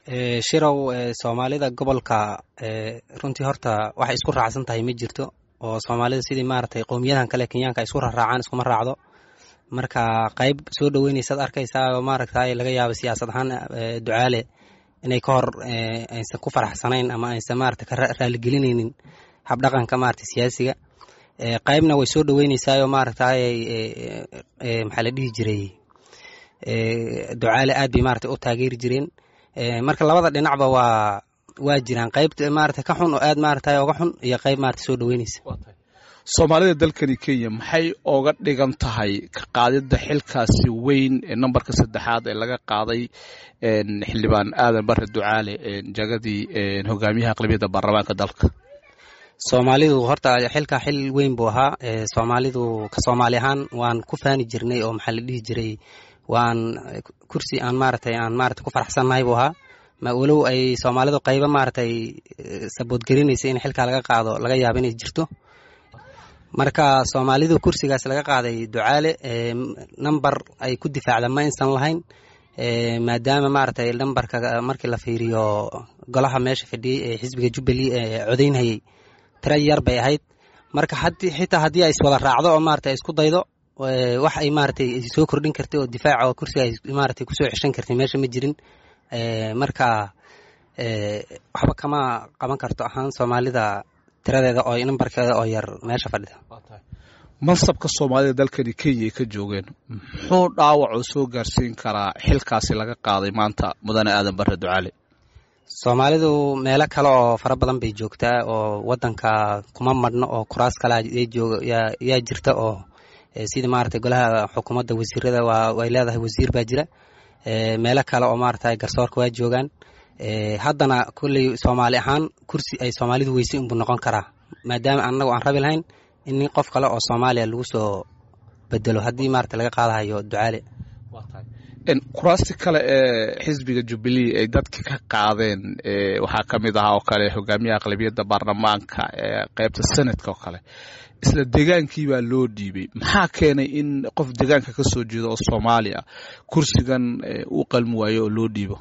shirow soomaalida gobolka runtii horta waxay isku raacsan tahay ma jirto oo soomaalida sidii maaragtay qowmiyadahan kale kenyaanka isku raraacaan iskuma raacdo marka qayb soo dhoweynaysaad arkaysaa oo maaragtay laga yaabo siyaasad ahaan ducaale inay ka hor aysan ku faraxsanayn ama aysan maarata ka raaligelinaynin habdhaqanka maarata siyaasiga qaybna way soo dhoweynaysaayoo maaragtay maxaa la dhihi jiray ducaale aad bay maarata u taageeri jireen marka labada dhinacba waa waa jiraan qayb maarata ka xun oo aad maarata oga xun iyo qayb maarata soo dhoweynaysa soomaalida dalkani kenya maxay oga dhigan tahay ka qaadidda xilkaasi weyn ee nambarka saddexaad ee laga qaaday xildhibaan aadan bare ducaale jagadii hogaamiyaha aqlabiyadda baarlamaanka dalka soomaalidu horta xilka xil weyn buu ahaa soomaalidu ka soomaali ahaan waan ku faani jirnay oo maxaa la dhihi jiray waan kursi aan maaratay aan maarata ku faraxsannahay buu ahaa ma walow ay soomaalidu qaybo maaratay saboodgelinaysa in xilkaa laga qaado laga yaabo inay jirto marka soomaalidu kursigaas laga qaaday ducaale namber ay ku difaacda ma aysan lahayn maadaama maaragtay nambarka markii la fiiriyo golaha meesha fadhiyey ee xisbiga jubbaland ee codaynhayey tira yar bay ahayd marka xitaa haddii ay iswada raacdo oo maarata isku daydo wax ay maaratay soo kordhin kartay oo difaaca oo kursiga ay maaratay kusoo xeshan kartay meesha ma jirin marka waxba kama qaban karto ahaan soomaalida tiradeeda oo nambarkeeda oo yar meesha fadhida mansabka soomaalida dalkani kenya ay ka joogeen muxuu dhaawacoo soo gaarsiin karaa xilkaasi laga qaaday maanta mudane aadan bare ducaale soomaalidu meelo kale oo fara badan bay joogtaa oo wadanka kuma madhno oo kuraas kale yaa jirta oo sida maarata golaha xukuumadda wasiirada way leedahay wasiir baa jira meelo kale oo maarata garsoorka waa joogaan haddana kolley soomaali ahaan kursi ay soomaalidu weysay unbuu noqon karaa maadaama annagu aan rabi lahayn in nin qof kale oo soomaaliya lagu soo bedelo haddii maarata laga qaadahayo ducaale kuraasti kale ee xisbiga jubilee ay dadka ka qaadeen waxaa ka mid ahaa oo kale hogaamiyaha aqlabiyadda baarlamaanka ee qaybta senadka oo kale isla degaankii baa loo dhiibay maxaa keenay in qof degaanka ka soo jeedo oo soomaali ah kursigan uu qalmi waayo oo loo dhiibo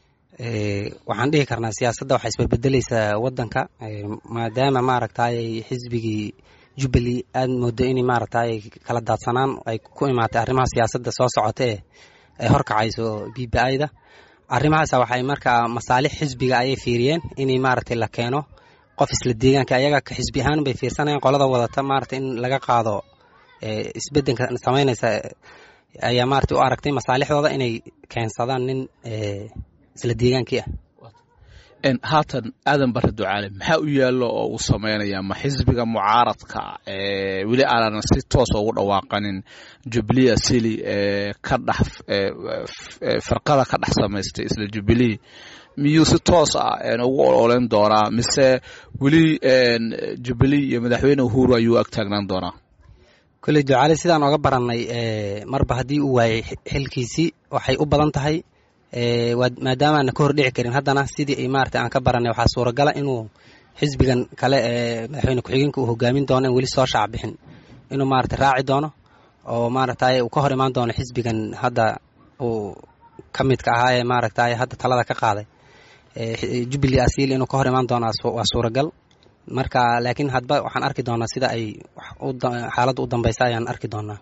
waxaan dhihi karnaa siyaasadda waxay isbedbedeleysaa wadanka maadaama maaragtay xisbigii jubbaland aad moodo in maaragtay kala daadsanaan ay ku imaatay arrimaha siyaasadda soo socota ee ay horkacayso b b i da arrimahaas waxay markaa masaalix xisbiga ayay fiiriyeen in maaragtay la keeno qof isla deegaanka ayaga ka xisbi ahaan bay fiirsanayaan qolada wadata maarata in laga qaado isbedelka samaynaysa ayaa maarata u aragtay masaalixdooda inay keensadaan nin isla deegaankii ah haatan aadan bare ducaale maxaa u yaallo oo uu samaynayaa ma xisbiga mucaaradka weli aanan si toosa ugu dhawaaqanin jubilee asili ka dhex firqada ka dhex samaystay isla jubilee miyuu si toos ah ugu ololeyn doonaa mise weli jubilee iyo madaxweyne uhuru ayuu ag taagnaan doonaa kolley ducaale sidaan oga barannay marba haddii uu waayay xilkiisii waxay u badan tahay maadaama aana ka hor dhici karin haddana sidii ay maarata aan ka baranay waxaa suuragala inuu xisbigan kale ee madaxweyne ku-xigeenka uu hogaamin doono in weli soo shaac bixin inuu maarata raaci doono oo maaragtay uu ka hor imaan doono xisbigan hadda uu ka midka ahaa ee maaragtay hadda talada ka qaaday jubbaland asiil inuu ka hor imaan doono waa suuragal marka laakiin hadba waxaan arki doonaa sida ay xaaladda u dambeysa ayaan arki doonaa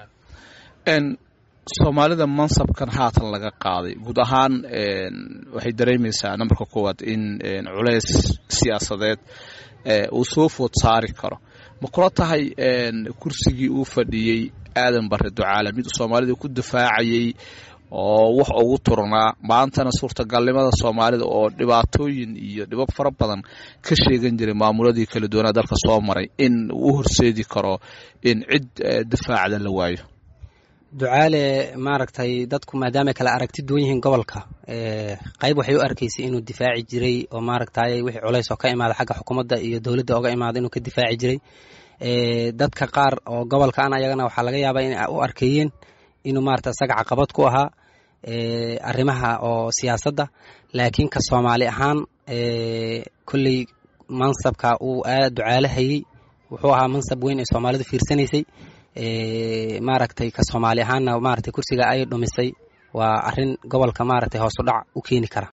soomaalida mansabkan haatan laga qaaday guud ahaan waxay dareemaysaa nambarka koowaad in culays siyaasadeed uu soo food saari karo ma kula tahay kursigii uu fadhiyey aadan bare ducaale mid soomaalida ku difaacayay oo wax ugu turnaa maantana suurtagalnimada soomaalida oo dhibaatooyin iyo dhibab fara badan ka sheegan jiray maamuladii kala duwanaa dalka soo maray in uu horseedi karo in cid difaacda la waayo ducaale maaragtay dadku maadaamay kala aragti duwan yihiin gobolka qayb waxay u arkaysay inuu difaaci jiray oo maaragtay wixii culays oo ka imaada xagga xukuumadda iyo dowladda oga imaada inuu ka difaaci jiray dadka qaar oo gobolka an ayagana waxaa laga yaabaa in u arkeeyeen inuu maarata isaga caqabad ku ahaa arrimaha oo siyaasadda laakiin ka soomaali ahaan kolley mansabka uu aad ducaale hayey wuxuu ahaa mansab weyn ee soomaalidu fiirsanaysay maaragtay ka soomaali ahaanna maaragtay kursiga ay dhumisay waa arrin gobolka maaragtay hoos u dhac u keeni kara